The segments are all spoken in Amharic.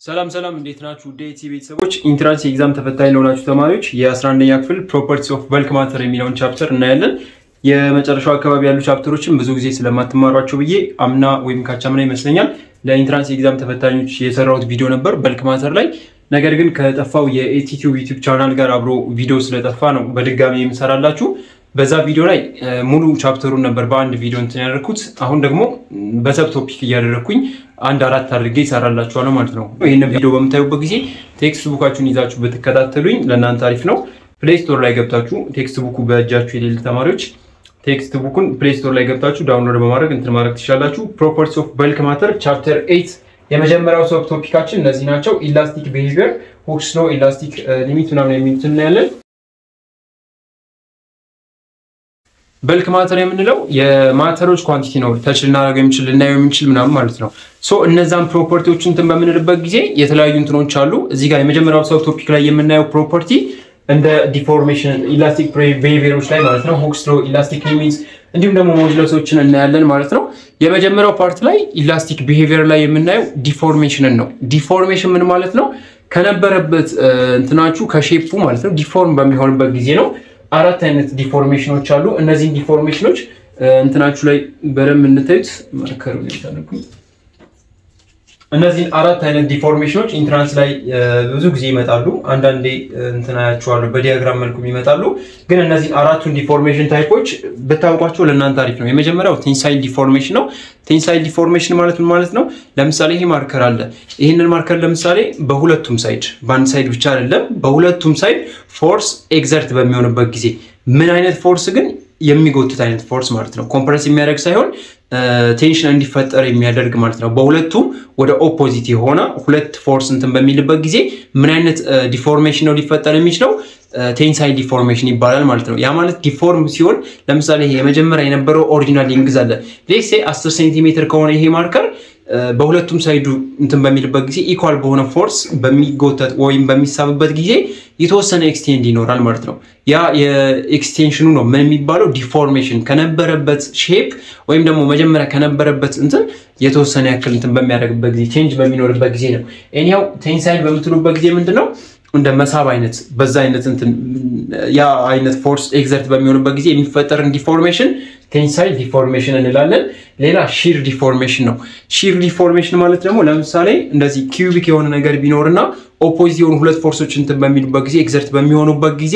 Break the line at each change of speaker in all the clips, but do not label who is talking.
ሰላም ሰላም እንዴት ናችሁ? ውድ የኢቲ ቤተሰቦች ኢንትራንስ ኤግዛም ተፈታኝ ለሆናችሁ ተማሪዎች የ11ኛ ክፍል ፕሮፐርቲስ ኦፍ በልክ ማተር የሚለውን ቻፕተር እናያለን። የመጨረሻው አካባቢ ያሉ ቻፕተሮችን ብዙ ጊዜ ስለማትማሯቸው ብዬ አምና ወይም ካቻምና ይመስለኛል ለኢንትራንስ ኤግዛም ተፈታኞች የሰራሁት ቪዲዮ ነበር በልክ ማተር ላይ። ነገር ግን ከጠፋው የኤቲቲዩብ ዩቲዩብ ቻናል ጋር አብሮ ቪዲዮ ስለጠፋ ነው በድጋሚ የምሰራላችሁ። በዛ ቪዲዮ ላይ ሙሉ ቻፕተሩን ነበር በአንድ ቪዲዮ እንትን ያደረኩት። አሁን ደግሞ በሰብ ቶፒክ እያደረግኩኝ አንድ አራት አድርጌ ይሰራላችኋለሁ ማለት ነው። ይህን ቪዲዮ በምታዩበት ጊዜ ቴክስት ቡካችሁን ይዛችሁ ብትከታተሉኝ ለእናንተ አሪፍ ነው። ፕሌይ ስቶር ላይ ገብታችሁ ቴክስት ቡኩ በእጃችሁ የሌለ ተማሪዎች ቴክስት ቡኩን ፕሌይ ስቶር ላይ ገብታችሁ ዳውንሎድ በማድረግ እንትን ማድረግ ትችላላችሁ። ፕሮፐርቲስ ኦፍ በልክ ማተር ቻፕተር ኤይት የመጀመሪያው ሰብ ቶፒካችን እነዚህ ናቸው። ኢላስቲክ ቢሄቪየር፣ ሁክስ ሎ፣ ኢላስቲክ ሊሚት ምናምን የሚሉት እናያለን። በልክ ማተር የምንለው የማተሮች ኳንቲቲ ነው። ተች ልናደርገው የምንችል ልናየው የምንችል ምናምን ማለት ነው። ሶ እነዛን ፕሮፐርቲዎች እንትን በምንልበት ጊዜ የተለያዩ እንትኖች አሉ። እዚህ ጋር የመጀመሪያው ሰብ ቶፒክ ላይ የምናየው ፕሮፐርቲ እንደ ዲፎርሜሽን ኢላስቲክ ቢሄቪየሮች ላይ ማለት ነው። ሁክስ ሎ፣ ኢላስቲክ ሊሚትስ እንዲሁም ደግሞ ሞጁለሶችን እናያለን ማለት ነው። የመጀመሪያው ፓርት ላይ ኢላስቲክ ቢሄቪየር ላይ የምናየው ዲፎርሜሽንን ነው። ዲፎርሜሽን ምን ማለት ነው? ከነበረበት እንትናችሁ ከሼፑ ማለት ነው ዲፎርም በሚሆንበት ጊዜ ነው። አራት አይነት ዲፎርሜሽኖች አሉ። እነዚህን ዲፎርሜሽኖች እንትናችሁ ላይ በደንብ እንታዩት ማርከሩ እነዚህን አራት አይነት ዲፎርሜሽኖች ኢንትራንስ ላይ ብዙ ጊዜ ይመጣሉ። አንዳንዴ እንትናያቸዋለሁ በዲያግራም መልኩም ይመጣሉ። ግን እነዚህን አራቱን ዲፎርሜሽን ታይፖች ብታውቋቸው ለእናንተ አሪፍ ነው። የመጀመሪያው ቴንሳይል ዲፎርሜሽን ነው። ቴንሳይል ዲፎርሜሽን ማለት ምን ማለት ነው? ለምሳሌ ይሄ ማርከር አለ። ይህንን ማርከር ለምሳሌ በሁለቱም ሳይድ በአንድ ሳይድ ብቻ አይደለም፣ በሁለቱም ሳይድ ፎርስ ኤግዘርት በሚሆንበት ጊዜ ምን አይነት ፎርስ ግን የሚጎትት አይነት ፎርስ ማለት ነው። ኮምፕረስ የሚያደርግ ሳይሆን ቴንሽን እንዲፈጠር የሚያደርግ ማለት ነው። በሁለቱም ወደ ኦፖዚት የሆነ ሁለት ፎርስ እንትን በሚልበት ጊዜ ምን አይነት ዲፎርሜሽን ነው ሊፈጠር የሚችለው? ቴንሳይል ዲፎርሜሽን ይባላል ማለት ነው። ያ ማለት ዲፎርም ሲሆን ለምሳሌ ይሄ የመጀመሪያ የነበረው ኦሪጂናል ሊንግዝ አለ ሌሴ 10 ሴንቲሜትር ከሆነ ይሄ ማርከር በሁለቱም ሳይዱ እንትን በሚልበት ጊዜ ኢኳል በሆነ ፎርስ በሚጎተት ወይም በሚሳብበት ጊዜ የተወሰነ ኤክስቴንድ ይኖራል ማለት ነው። ያ የኤክስቴንሽኑ ነው ምን የሚባለው ዲፎርሜሽን ከነበረበት ሼፕ ወይም ደግሞ መጀመሪያ ከነበረበት እንትን የተወሰነ ያክል እንትን በሚያደርግበት ጊዜ ቼንጅ በሚኖርበት ጊዜ ነው። ኤኒያው ቴንሳይል በምትሉበት ጊዜ ምንድን ነው እንደ መሳብ አይነት በዛ አይነት እንትን ያ አይነት ፎርስ ኤግዘርት በሚሆንበት ጊዜ የሚፈጠርን ዲፎርሜሽን ቴንሳይል ዲፎርሜሽን እንላለን። ሌላ ሺር ዲፎርሜሽን ነው። ሺር ዲፎርሜሽን ማለት ደግሞ ለምሳሌ እንደዚህ ኪዩቢክ የሆነ ነገር ቢኖርና ኦፖዚት የሆኑ ሁለት ፎርሶች እንትን በሚሉበት ጊዜ ኤግዘርት በሚሆኑበት ጊዜ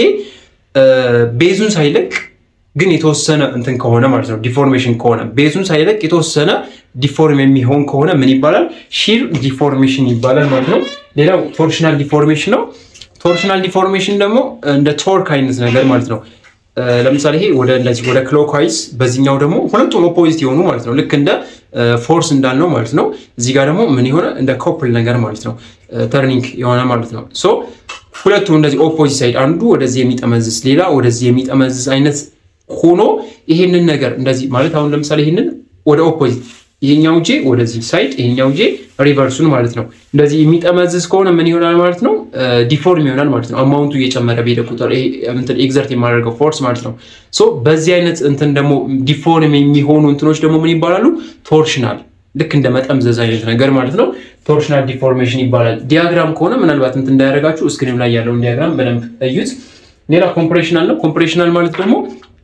ቤዙን ሳይለቅ ግን የተወሰነ እንትን ከሆነ ማለት ነው ዲፎርሜሽን ከሆነ ቤዙን ሳይለቅ የተወሰነ ዲፎርም የሚሆን ከሆነ ምን ይባላል? ሺር ዲፎርሜሽን ይባላል ማለት ነው። ሌላው ቶርሽናል ዲፎርሜሽን ነው። ቶርሽናል ዲፎርሜሽን ደግሞ እንደ ቶርክ አይነት ነገር ማለት ነው። ለምሳሌ ይሄ ወደ እንደዚህ ወደ ክሎክዋይዝ በዚህኛው ደግሞ ሁለቱም ኦፖዚት የሆኑ ማለት ነው። ልክ እንደ ፎርስ እንዳልነው ማለት ነው። እዚህ ጋር ደግሞ ምን የሆነ እንደ ኮፕል ነገር ማለት ነው። ተርኒንግ የሆነ ማለት ነው። ሶ ሁለቱም እንደዚህ ኦፖዚት ሳይድ አንዱ ወደዚህ የሚጠመዝዝ ሌላ ወደዚህ የሚጠመዝዝ አይነት ሆኖ ይሄንን ነገር እንደዚህ ማለት አሁን ለምሳሌ ይሄንን ወደ ኦፖዚት ይሄኛው ጄ ወደዚህ ሳይድ ይሄኛው ጄ ሪቨርሱን ማለት ነው። እንደዚህ የሚጠመዝዝ ከሆነ ምን ይሆናል ማለት ነው? ዲፎርም ይሆናል ማለት ነው። አማውንቱ እየጨመረ በሄደ ቁጥር እንትን ኤግዘርት የማደርገው ፎርስ ማለት ነው። ሶ በዚህ አይነት እንትን ደግሞ ዲፎርም የሚሆኑ እንትኖች ደግሞ ምን ይባላሉ? ቶርሽናል ልክ እንደ መጠምዘዝ አይነት ነገር ማለት ነው። ቶርሽናል ዲፎርሜሽን ይባላል። ዲያግራም ከሆነ ምናልባት እንትን እንዳያደርጋችሁ ስክሪን ላይ ያለውን ዲያግራም በደንብ እዩት። ሌላ ኮምፕሬሽናል ነው። ኮምፕሬሽናል ማለት ደግሞ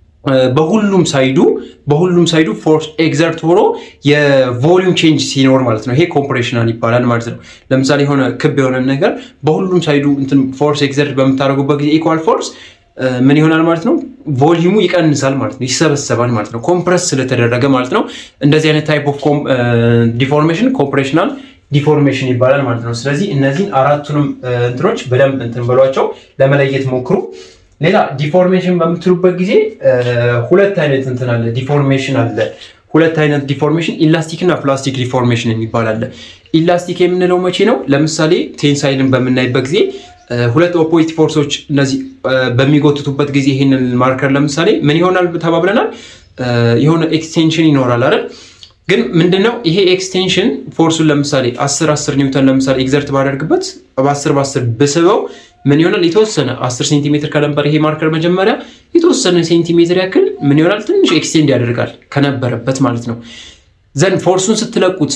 በሁሉም ሳይዱ በሁሉም ሳይዱ ፎርስ ኤግዘርት ሆኖ የቮሊዩም ቼንጅ ሲኖር ማለት ነው። ይሄ ኮምፕሬሽናል ይባላል ማለት ነው። ለምሳሌ የሆነ ክብ የሆነ ነገር በሁሉም ሳይዱ እንትን ፎርስ ኤግዘርት በምታደርጉበት ጊዜ ኢኳል ፎርስ ምን ይሆናል ማለት ነው? ቮሊዩሙ ይቀንሳል ማለት ነው፣ ይሰበሰባል ማለት ነው። ኮምፕረስ ስለተደረገ ማለት ነው። እንደዚህ አይነት ታይፕ ኦፍ ዲፎርሜሽን ኮምፕሬሽናል ዲፎርሜሽን ይባላል ማለት ነው። ስለዚህ እነዚህን አራቱንም እንትኖች በደንብ እንትን በሏቸው፣ ለመለየት ሞክሩ። ሌላ ዲፎርሜሽን በምትሉበት ጊዜ ሁለት አይነት እንትን አለ፣ ዲፎርሜሽን አለ። ሁለት አይነት ዲፎርሜሽን ኢላስቲክ እና ፕላስቲክ ዲፎርሜሽን የሚባል አለ። ኢላስቲክ የምንለው መቼ ነው? ለምሳሌ ቴንሳይልን በምናይበት ጊዜ ሁለት ኦፖዚት ፎርሶች እነዚህ በሚጎትቱበት ጊዜ ይህንን ማርከር ለምሳሌ ምን ይሆናል ተባብለናል? የሆነ ኤክስቴንሽን ይኖራል አይደል? ግን ምንድነው ይሄ ኤክስቴንሽን ፎርሱን ለምሳሌ 10 10 ኒውተን ለምሳሌ ኤግዘርት ባደርግበት በ10 በ10 ብስበው ምን ይሆናል? የተወሰነ 10 ሴንቲሜትር ከነበር ይሄ ማርከር መጀመሪያ የተወሰነ ሴንቲሜትር ያክል ምን ይሆናል? ትንሽ ኤክስቴንድ ያደርጋል ከነበረበት ማለት ነው። ዘንድ ፎርሱን ስትለቁት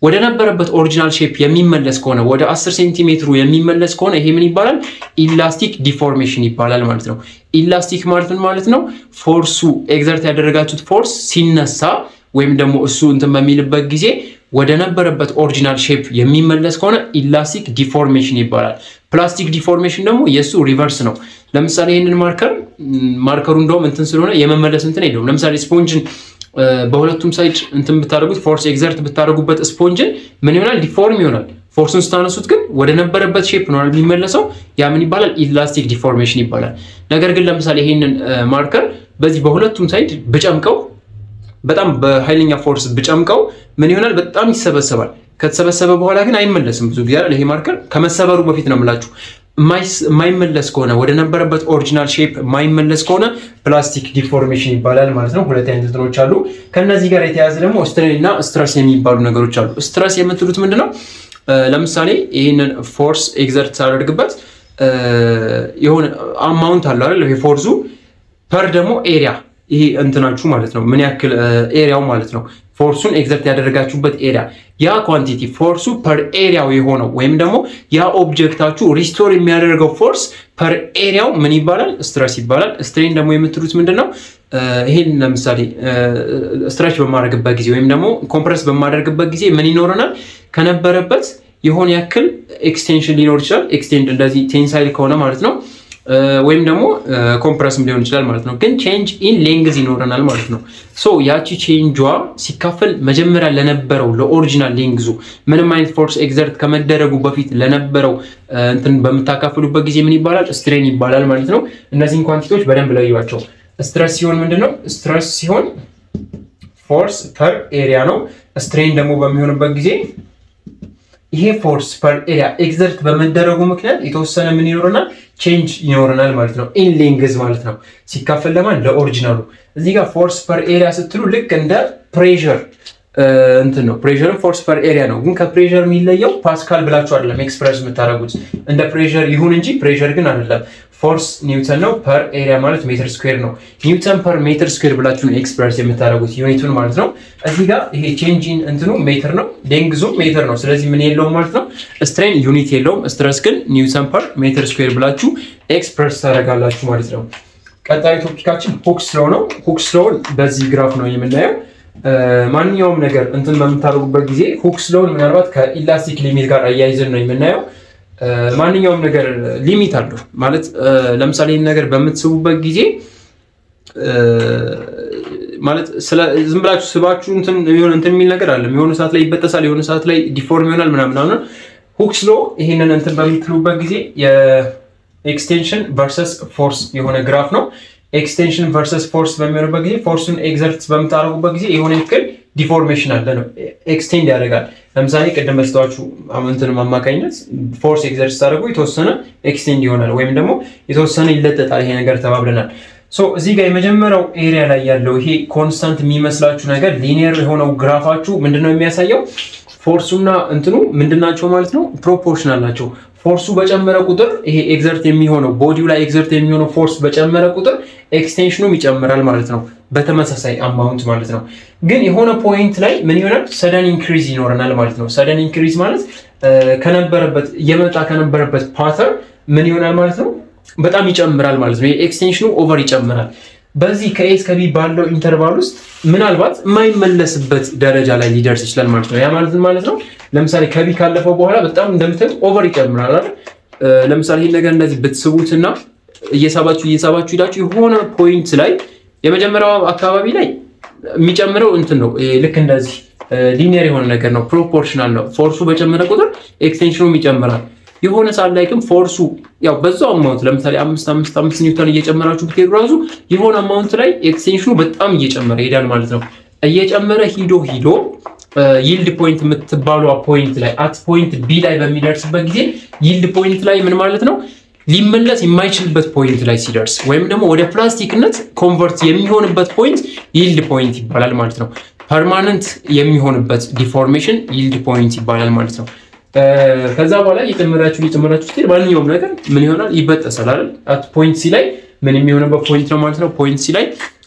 ወደ ነበረበት ኦሪጂናል ሼፕ የሚመለስ ከሆነ ወደ 10 ሴንቲሜትሩ የሚመለስ ከሆነ ይሄ ምን ይባላል? ኢላስቲክ ዲፎርሜሽን ይባላል ማለት ነው። ኢላስቲክ ማለት ምን ማለት ነው? ፎርሱ ኤግዘርት ያደረጋችሁት ፎርስ ሲነሳ ወይም ደግሞ እሱ እንትን በሚልበት ጊዜ ወደ ነበረበት ኦሪጂናል ሼፕ የሚመለስ ከሆነ ኢላስቲክ ዲፎርሜሽን ይባላል። ፕላስቲክ ዲፎርሜሽን ደግሞ የእሱ ሪቨርስ ነው። ለምሳሌ ይህንን ማርከር ማርከሩ እንደውም እንትን ስለሆነ የመመለስ እንትን የለውም። ለምሳሌ ስፖንጅን በሁለቱም ሳይድ እንትን ብታደርጉት ፎርስ ኤግዘርት ብታደርጉበት ስፖንጅን ምን ይሆናል? ዲፎርም ይሆናል። ፎርሱን ስታነሱት ግን ወደ ነበረበት ሼፕ ነው የሚመለሰው። ያ ምን ይባላል? ኢላስቲክ ዲፎርሜሽን ይባላል። ነገር ግን ለምሳሌ ይህንን ማርከር በዚህ በሁለቱም ሳይድ ብጨምቀው በጣም በኃይለኛ ፎርስ ብጨምቀው ምን ይሆናል? በጣም ይሰበሰባል። ከተሰበሰበ በኋላ ግን አይመለስም። ብዙ ጊዜ ይሄ ማርከር ከመሰበሩ በፊት ነው የምላችሁ። የማይመለስ ከሆነ ወደ ነበረበት ኦሪጂናል ሼፕ የማይመለስ ከሆነ ፕላስቲክ ዲፎርሜሽን ይባላል ማለት ነው። ሁለት አይነት እንትኖች አሉ። ከነዚህ ጋር የተያያዘ ደግሞ ስትሬን እና ስትረስ የሚባሉ ነገሮች አሉ። ስትረስ የምትሉት ምንድን ነው? ለምሳሌ ይህንን ፎርስ ኤግዘርት ሳደርግበት የሆነ አማውንት አለው አይደል? ይሄ ፎርሱ ፐር ደግሞ ኤሪያ ይሄ እንትናችሁ ማለት ነው። ምን ያክል ኤሪያው ማለት ነው። ፎርሱን ኤግዘርት ያደረጋችሁበት ኤሪያ ያ ኳንቲቲ ፎርሱ ፐር ኤሪያው የሆነው ወይም ደግሞ ያ ኦብጀክታችሁ ሪስቶር የሚያደርገው ፎርስ ፐር ኤሪያው ምን ይባላል? ስትረስ ይባላል። ስትሬን ደግሞ የምትሉት ምንድን ነው? ይሄን ለምሳሌ ስትረች በማድረግበት ጊዜ ወይም ደግሞ ኮምፕረስ በማደርግበት ጊዜ ምን ይኖረናል? ከነበረበት የሆነ ያክል ኤክስቴንሽን ሊኖር ይችላል። ኤክስቴንድ እንደዚህ ቴንሳይል ከሆነ ማለት ነው ወይም ደግሞ ኮምፕረስም ሊሆን ይችላል ማለት ነው። ግን ቼንጅ ኢን ሌንግዝ ይኖረናል ማለት ነው። ሶ ያቺ ቼንጇ ሲካፈል መጀመሪያ ለነበረው ለኦሪጂናል ሌንግዙ ምንም አይነት ፎርስ ኤግዘርት ከመደረጉ በፊት ለነበረው እንትን በምታካፍሉበት ጊዜ ምን ይባላል? ስትሬን ይባላል ማለት ነው። እነዚህን ኳንቲቲዎች በደንብ ለዩዋቸው። ስትረስ ሲሆን ምንድን ነው? ስትረስ ሲሆን ፎርስ ፐር ኤሪያ ነው። ስትሬን ደግሞ በሚሆንበት ጊዜ ይሄ ፎርስ ፐር ኤሪያ ኤግዘርት በመደረጉ ምክንያት የተወሰነ ምን ይኖረናል? ቼንጅ ይኖረናል ማለት ነው። ኢን ሌንግዝ ማለት ነው። ሲካፈል ለማን ለኦሪጂናሉ። እዚህ ጋር ፎርስ ፐር ኤሪያ ስትሉ ልክ እንደ ፕሬዠር እንትን ነው። ፕሬዠርን ፎርስ ፐር ኤሪያ ነው። ግን ከፕሬዠር የሚለየው ፓስካል ብላችሁ አይደለም ኤክስፕረስ የምታደርጉት እንደ ፕሬዠር ይሁን እንጂ ፕሬዠር ግን አይደለም። ፎርስ ኒውተን ነው። ፐር ኤሪያ ማለት ሜትር ስኩዌር ነው። ኒውተን ፐር ሜትር ስኩዌር ብላችሁ ነው ኤክስፕረስ የምታደርጉት ዩኒቱን ማለት ነው። እዚህ ጋር ይሄ ቼንጂን እንትኑ ሜትር ነው፣ ሌንግዙም ሜትር ነው። ስለዚህ ምን የለውም ማለት ነው። ስትሬን ዩኒት የለውም። ስትረስ ግን ኒውተን ፐር ሜትር ስኩዌር ብላችሁ ኤክስፕረስ ታደርጋላችሁ ማለት ነው። ቀጣዩ ቶፒካችን ሁክስ ሎው ነው። ሁክስ ሎውን በዚህ ግራፍ ነው የምናየው። ማንኛውም ነገር እንትን በምታደርጉበት ጊዜ ሁክስ ሎውን ምናልባት ከኢላስቲክ ሊሚት ጋር አያይዘን ነው የምናየው። ማንኛውም ነገር ሊሚት አለው ማለት ለምሳሌ ይህን ነገር በምትስቡበት ጊዜ ማለት ዝም ብላችሁ ስባችሁ እንትን የሚል ነገር አለ። የሆነ ሰዓት ላይ ይበጠሳል፣ የሆነ ሰዓት ላይ ዲፎርም ይሆናል ምናምን ምናምን። ሁክስ ሎው ይህንን እንትን በምትሉበት ጊዜ የኤክስቴንሽን ቨርሰስ ፎርስ የሆነ ግራፍ ነው። ኤክስቴንሽን ቨርሰስ ፎርስ በሚሆንበት ጊዜ ፎርሱን ኤግዘርት በምታደርጉበት ጊዜ የሆነ ያክል ዲፎርሜሽን አለ ነው፣ ኤክስቴንድ ያደርጋል። ለምሳሌ ቅድም በስተዋቹ እንትን አማካኝነት ፎርስ ኤግዘርት ስታደርጉ የተወሰነ ኤክስቴንድ ይሆናል ወይም ደግሞ የተወሰነ ይለጠጣል ይሄ ነገር ተባብለናል። ሶ እዚህ ጋር የመጀመሪያው ኤሪያ ላይ ያለው ይሄ ኮንስታንት የሚመስላችሁ ነገር ሊኒየር የሆነው ግራፋችሁ ምንድነው የሚያሳየው? ፎርሱና እንትኑ ምንድናቸው ማለት ነው? ፕሮፖርሽናል ናቸው። ፎርሱ በጨመረ ቁጥር ይሄ ኤግዘርት የሚሆነው ቦዲው ላይ ኤግዘርት የሚሆነው ፎርስ በጨመረ ቁጥር ኤክስቴንሽኑም ይጨምራል ማለት ነው። በተመሳሳይ አማውንት ማለት ነው። ግን የሆነ ፖይንት ላይ ምን ይሆናል? ሰደን ኢንክሪዝ ይኖረናል ማለት ነው። ሰደን ኢንክሪዝ ማለት ከነበረበት እየመጣ ከነበረበት ፓተር ምን ይሆናል ማለት ነው? በጣም ይጨምራል ማለት ነው። የኤክስቴንሽኑ ኦቨር ይጨምራል። በዚህ ከኤ እስከ ቢ ባለው ኢንተርቫል ውስጥ ምናልባት የማይመለስበት ደረጃ ላይ ሊደርስ ይችላል ማለት ነው። ያ ማለት ማለት ነው ለምሳሌ ከቢ ካለፈው በኋላ በጣም እንደምታዩት ኦቨር ይጨምራል አይደል? ለምሳሌ ይህን ነገር እንደዚህ ብትስቡትና እየሳባችሁ እየሳባችሁ ሄዳችሁ የሆነ ፖይንት ላይ የመጀመሪያው አካባቢ ላይ የሚጨምረው እንትን ነው። ልክ እንደዚህ ሊኒየር የሆነ ነገር ነው፣ ፕሮፖርሽናል ነው። ፎርሱ በጨመረ ቁጥር ኤክስቴንሽኑም ይጨምራል። የሆነ ሰዓት ላይ ግን ፎርሱ ያው በዛው አማውንት ለምሳሌ አምስት አምስት አምስት ኒውተን እየጨመራችሁ ብትሄዱ ራሱ የሆነ አማውንት ላይ ኤክስቴንሽኑ በጣም እየጨመረ ይሄዳል ማለት ነው። እየጨመረ ሂዶ ሂዶ ይልድ ፖይንት የምትባሏ ፖይንት ላይ አት ፖይንት ቢ ላይ በሚደርስበት ጊዜ ይልድ ፖይንት ላይ ምን ማለት ነው ሊመለስ የማይችልበት ፖይንት ላይ ሲደርስ ወይም ደግሞ ወደ ፕላስቲክነት ኮንቨርት የሚሆንበት ፖይንት ይልድ ፖይንት ይባላል ማለት ነው። ፐርማነንት የሚሆንበት ዲፎርሜሽን ይልድ ፖይንት ይባላል ማለት ነው። ከዛ በኋላ እየጨመራችሁ እየጨመራችሁ ስትሄድ ማንኛውም ነገር ምን ይሆናል? ይበጠሳል አይደል? አት ፖይንት ሲ ላይ ምን የሚሆንበት ፖይንት ነው ማለት ነው። ፖይንት ሲ ላይ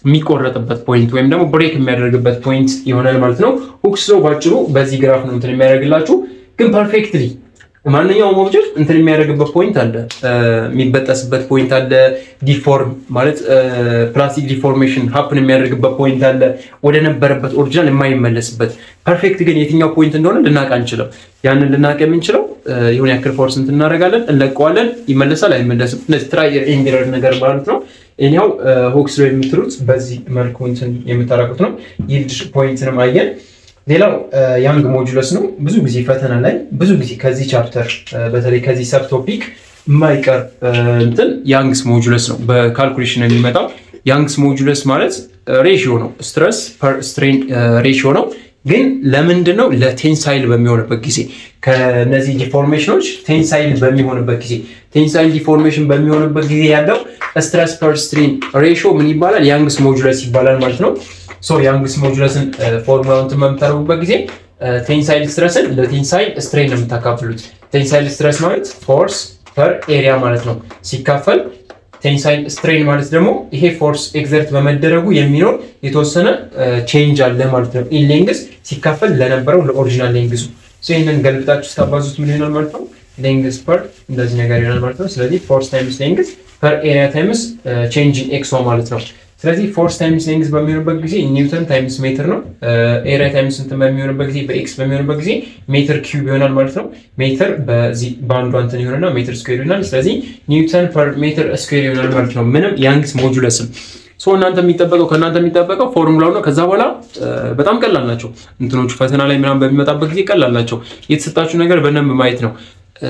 የሚቆረጥበት ፖይንት ወይም ደግሞ ብሬክ የሚያደርግበት ፖይንት ይሆናል ማለት ነው። ሁክስ ሎው ባጭሩ በዚህ ግራፍ ነው እንትን የሚያደርግላችሁ ግን ፐርፌክትሊ ማንኛውም ኦብጀክት እንትን የሚያደርግበት ፖይንት አለ፣ የሚበጠስበት ፖይንት አለ። ዲፎርም ማለት ፕላስቲክ ዲፎርሜሽን ሀፕን የሚያደርግበት ፖይንት አለ፣ ወደ ነበረበት ኦሪጂናል የማይመለስበት። ፐርፌክት ግን የትኛው ፖይንት እንደሆነ ልናውቅ አንችልም። ያንን ልናውቅ የምንችለው የሆነ ያክል ፎርስ እንትን እናደርጋለን፣ እንለቀዋለን፣ ይመለሳል፣ አይመለስም። እነዚህ ትራይ ኤንድ ነገር ማለት ነው። እኛው ሁክስ ሎው የምትሉት በዚህ መልኩ እንትን የምታደርጉት ነው። ይልድ ፖይንትንም አየን። ሌላው ያንግ ሞጁለስ ነው። ብዙ ጊዜ ፈተና ላይ ብዙ ጊዜ ከዚህ ቻፕተር በተለይ ከዚህ ሰብ ቶፒክ የማይቀር እንትን ያንግስ ሞጁለስ ነው። በካልኩሌሽን የሚመጣው ያንግስ ሞጁለስ ማለት ሬሽዮ ነው። ስትረስ ፐር ስትሬን ሬሽዮ ነው። ግን ለምንድን ነው ለቴንሳይል በሚሆንበት ጊዜ ከነዚህ ዲፎርሜሽኖች ቴንሳይል በሚሆንበት ጊዜ ቴንሳይል ዲፎርሜሽን በሚሆንበት ጊዜ ያለው ስትረስ ፐር ስትሬን ሬሽዮ ምን ይባላል? ያንግስ ሞጁለስ ይባላል ማለት ነው። ሶ ያንግስ ሞጁለስን ፎርሙላውን በምታደርጉበት ጊዜ ቴንሳይል ስትረስን ለቴንሳይል ስትሬን ነው የምታካፍሉት። ቴንሳይል ስትረስ ማለት ፎርስ ፐር ኤሪያ ማለት ነው ሲካፈል ቴንሳይል ስትሬን ማለት ደግሞ ይሄ ፎርስ ኤግዘርት በመደረጉ የሚኖር የተወሰነ ቼንጅ አለ ማለት ነው። ኢን ሌንግዝ ሲካፈል ለነበረው ለኦሪጂናል ሌንግዙ ይህንን ገልብጣችሁ ስታባዙት ምን ይሆናል ማለት ነው? ሌንግዝ ፐር እንደዚህ ነገር ይሆናል ማለት ነው። ስለዚህ ፎርስ ታይምስ ሌንግዝ ፐር ኤሪያ ታይምስ ቼንጅ ኢን ኤክስ ማለት ነው። ስለዚህ ፎርስ ታይምስ ሌንግዝ በሚሆንበት ጊዜ ኒውተን ታይምስ ሜትር ነው። ኤሪያ ታይምስ እንትን በሚሆንበት ጊዜ በኤክስ በሚሆንበት ጊዜ ሜትር ኪዩብ ይሆናል ማለት ነው። ሜትር በዚህ በአንዷ እንትን ይሆንና ሜትር ስኩዌር ይሆናል። ስለዚህ ኒውተን ፐር ሜትር ስኩዌር ይሆናል ማለት ነው። ምንም ያንግስ ሞጁለስም ሶ እናንተ የሚጠበቀው ከእናንተ የሚጠበቀው ፎርሙላው ነው። ከዛ በኋላ በጣም ቀላል ናቸው እንትኖቹ ፈተና ላይ ምናምን በሚመጣበት ጊዜ ቀላል ናቸው። የተሰጣችሁ ነገር በደንብ ማየት ነው።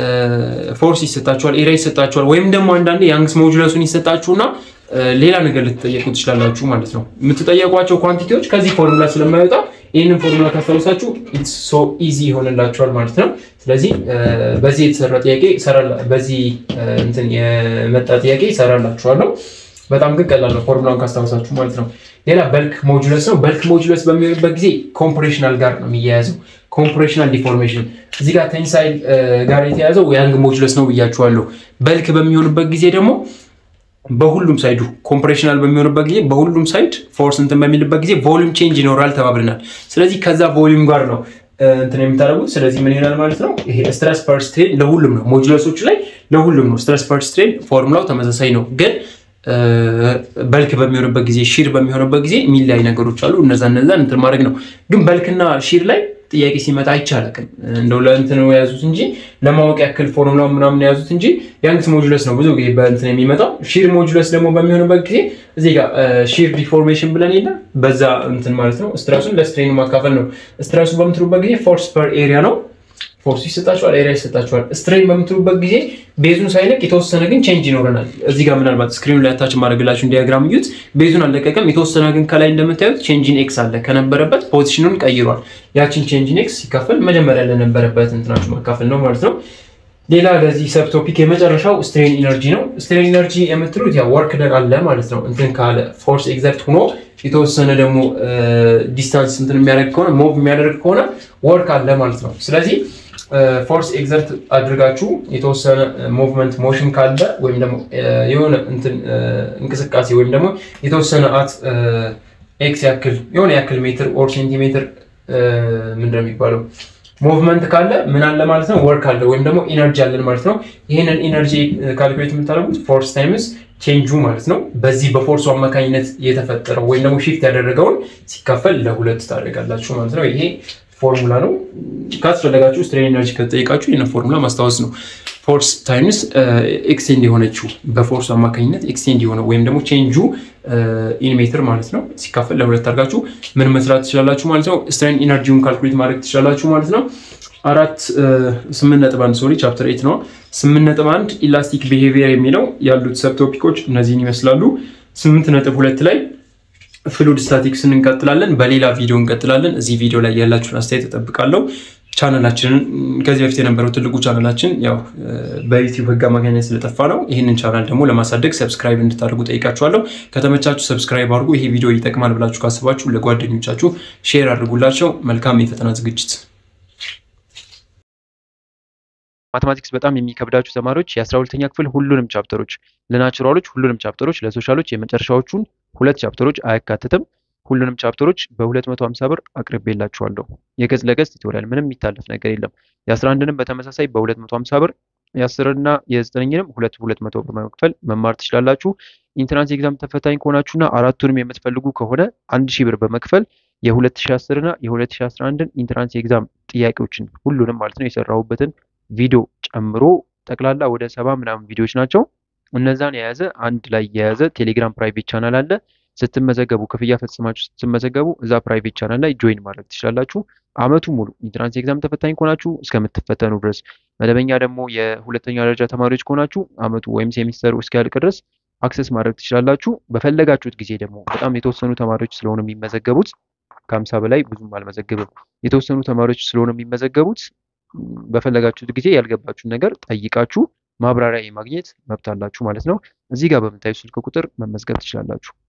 ፎርስ ይሰጣችኋል፣ ኤሪያ ይሰጣችኋል፣ ወይም ደግሞ አንዳንዴ ያንግስ ሞጁለሱን ይሰጣችሁና ሌላ ነገር ልትጠየቁ ትችላላችሁ ማለት ነው። የምትጠየቋቸው ኳንቲቲዎች ከዚህ ፎርሙላ ስለማይወጣ ይህንን ፎርሙላ ካስታውሳችሁ ኢትስ ሶ ኢዚ ይሆንላችኋል ማለት ነው። ስለዚህ በዚህ የተሰራ ጥያቄ በዚህ እንትን የመጣ ጥያቄ ይሰራላችኋለሁ። በጣም ግን ቀላል ነው ፎርሙላውን ካስታውሳችሁ ማለት ነው። ሌላ በልክ ሞጁለስ ነው። በልክ ሞጁለስ በሚሆንበት ጊዜ ኮምፕሬሽናል ጋር ነው የሚያያዘው። ኮምፕሬሽናል ዲፎርሜሽን እዚህ ጋር ቴንሳይል ጋር የተያዘው ያንግ ሞጁለስ ነው ብያችኋለሁ። በልክ በሚሆንበት ጊዜ ደግሞ በሁሉም ሳይዱ ኮምፕሬሽናል በሚሆንበት ጊዜ በሁሉም ሳይድ ፎርስ እንትን በሚልበት ጊዜ ቮሊዩም ቼንጅ ይኖራል ተባብለናል። ስለዚህ ከዛ ቮሊዩም ጋር ነው እንትን የምታደርጉት። ስለዚህ ምን ይሆናል ማለት ነው? ይሄ ስትረስ ፐር ስትሬን ለሁሉም ነው፣ ሞጁለሶች ላይ ለሁሉም ነው። ስትረስ ፐር ስትሬን ፎርሙላው ተመሳሳይ ነው ግን በልክ በሚሆንበት ጊዜ ሺር በሚሆንበት ጊዜ የሚለያይ ነገሮች አሉ። እነዛ እነዛን እንትን ማድረግ ነው። ግን በልክና ሺር ላይ ጥያቄ ሲመጣ አይቻልም። እንደው ለእንትን የያዙት እንጂ ለማወቅ ያክል ፎርሙላ ምናምን የያዙት እንጂ ያንግስ ሞጁለስ ነው ብዙ ጊዜ በእንትን የሚመጣው። ሺር ሞጁለስ ደግሞ በሚሆንበት ጊዜ እዚህ ጋር ሺር ዲፎርሜሽን ብለን የለ በዛ እንትን ማለት ነው። ስትረሱን ለስትሬኑ ማካፈል ነው። ስትረሱ በምትሉበት ጊዜ ፎርስ ፐር ኤሪያ ነው። ፎርስ ይሰጣችኋል፣ ኤሪያ ይሰጣችኋል። ስትሬን በምትሉበት ጊዜ ቤዙን ሳይለቅ የተወሰነ ግን ቼንጅ ይኖረናል። እዚህ ጋር ምናልባት ስክሪኑ ላይ ታች ማድረግላችሁን ዲያግራም እዩት። ቤዙን አልለቀቀም። የተወሰነ ግን ከላይ እንደምታዩት ቼንጂን ኤክስ አለ። ከነበረበት ፖዚሽኑን ቀይሯል። ያችን ቼንጂን ኤክስ ሲካፈል መጀመሪያ ለነበረበት እንትናችሁ ማካፈል ነው ማለት ነው። ሌላ ለዚህ ሰብ ቶፒክ የመጨረሻው ስትሬን ኢነርጂ ነው። ስትሬን ኢነርጂ የምትሉት ያው ወርክ ደር አለ ማለት ነው። እንትን ካለ ፎርስ ኤግዘርት ሆኖ የተወሰነ ደግሞ ዲስታንስ እንትን የሚያደርግ ከሆነ ሞቭ የሚያደርግ ከሆነ ወርክ አለ ማለት ነው። ስለዚህ ፎርስ ኤግዘርት አድርጋችሁ የተወሰነ ሙቭመንት ሞሽን ካለ ወይም ደግሞ የሆነ እንትን እንቅስቃሴ ወይም ደግሞ የተወሰነ አት ኤክስ ያክል የሆነ ያክል ሜትር ኦር ሴንቲሜትር ምንድነው የሚባለው ሙቭመንት ካለ ምን አለ ማለት ነው፣ ወርክ አለ ወይም ደግሞ ኢነርጂ አለን ማለት ነው። ይህንን ኢነርጂ ካልኩሌት የምታደርጉት ፎርስ ታይምስ ቼንጁ ማለት ነው። በዚህ በፎርሱ አማካኝነት የተፈጠረው ወይም ደግሞ ሺፍት ያደረገውን ሲካፈል ለሁለት ታደርጋላችሁ ማለት ነው። ይሄ ፎርሙላ ነው። ካስፈለጋችሁ ስትሬን ኤነርጂ ከተጠየቃችሁ ይህን ፎርሙላ ማስታወስ ነው። ፎርስ ታይምስ ኤክስቴንድ የሆነችው በፎርሱ አማካኝነት ኤክስቴንድ የሆነ ወይም ደግሞ ቼንጁ ኢን ሜትር ማለት ነው ሲካፈል ለሁለት አድርጋችሁ ምን መስራት ትችላላችሁ ማለት ነው። ስትሬን ኢነርጂውን ካልኩሌት ማድረግ ትችላላችሁ ማለት ነው። አራት ስምንት ነጥብ አንድ ሶሪ ቻፕተር ኤት ነው። ስምንት ነጥብ አንድ ኢላስቲክ ቢሄቪየር የሚለው ያሉት ሰብ ቶፒኮች እነዚህን ይመስላሉ። ስምንት ነጥብ ሁለት ላይ ፍሉድ ስታቲክስ እንቀጥላለን። በሌላ ቪዲዮ እንቀጥላለን። እዚህ ቪዲዮ ላይ ያላችሁን አስተያየት እጠብቃለሁ። ቻናላችንን ከዚህ በፊት የነበረው ትልቁ ቻናላችን ያው በዩቲዩብ ሕግ አማካኝነት ስለጠፋ ነው። ይህንን ቻናል ደግሞ ለማሳደግ ሰብስክራይብ እንድታደርጉ ጠይቃችኋለሁ። ከተመቻችሁ ሰብስክራይብ አድርጉ። ይሄ ቪዲዮ ይጠቅማል ብላችሁ ካስባችሁ ለጓደኞቻችሁ ሼር አድርጉላቸው። መልካም የፈተና ዝግጅት
ማቴማቲክስ በጣም የሚከብዳችሁ ተማሪዎች የአስራ ሁለተኛ ክፍል ሁሉንም ቻፕተሮች ለናቹራሎች ሁሉንም ቻፕተሮች ለሶሻሎች የመጨረሻዎቹን ሁለት ቻፕተሮች አያካትትም። ሁሉንም ቻፕተሮች በ250 ብር አቅርቤላችኋለሁ። የገጽ ለገጽ ቱቶሪያል ምንም የሚታለፍ ነገር የለም። የ11ንም በተመሳሳይ በ250 ብር የአስርና የዘጠነኝንም ሁለት ሁለት መቶ ብር በመክፈል መማር ትችላላችሁ። ኢንትራንስ ኤግዛም ተፈታኝ ከሆናችሁና አራቱንም የምትፈልጉ ከሆነ አንድ ሺህ ብር በመክፈል የ2010 እና የ2011ን ኢንትራንስ ኤግዛም ጥያቄዎችን ሁሉንም ማለት ነው የሰራሁበትን ቪዲዮ ጨምሮ ጠቅላላ ወደ ሰባ ምናምን ቪዲዮዎች ናቸው። እነዛን የያዘ አንድ ላይ የያዘ ቴሌግራም ፕራይቬት ቻናል አለ። ስትመዘገቡ ክፍያ ፈጽማችሁ ስትመዘገቡ እዛ ፕራይቬት ቻናል ላይ ጆይን ማድረግ ትችላላችሁ። አመቱ ሙሉ ኢንትራንስ ኤግዛም ተፈታኝ ከሆናችሁ እስከምትፈተኑ ድረስ፣ መደበኛ ደግሞ የሁለተኛ ደረጃ ተማሪዎች ከሆናችሁ አመቱ ወይም ሴሚስተሩ እስኪያልቅ ድረስ አክሰስ ማድረግ ትችላላችሁ። በፈለጋችሁት ጊዜ ደግሞ በጣም የተወሰኑ ተማሪዎች ስለሆኑ የሚመዘገቡት ከሀምሳ በላይ ብዙም አልመዘግብም። የተወሰኑ ተማሪዎች ስለሆኑ የሚመዘገቡት በፈለጋችሁት ጊዜ ያልገባችሁን ነገር ጠይቃችሁ ማብራሪያ የማግኘት መብት አላችሁ ማለት ነው። እዚህ ጋር በምታዩ ስልክ ቁጥር መመዝገብ ትችላላችሁ።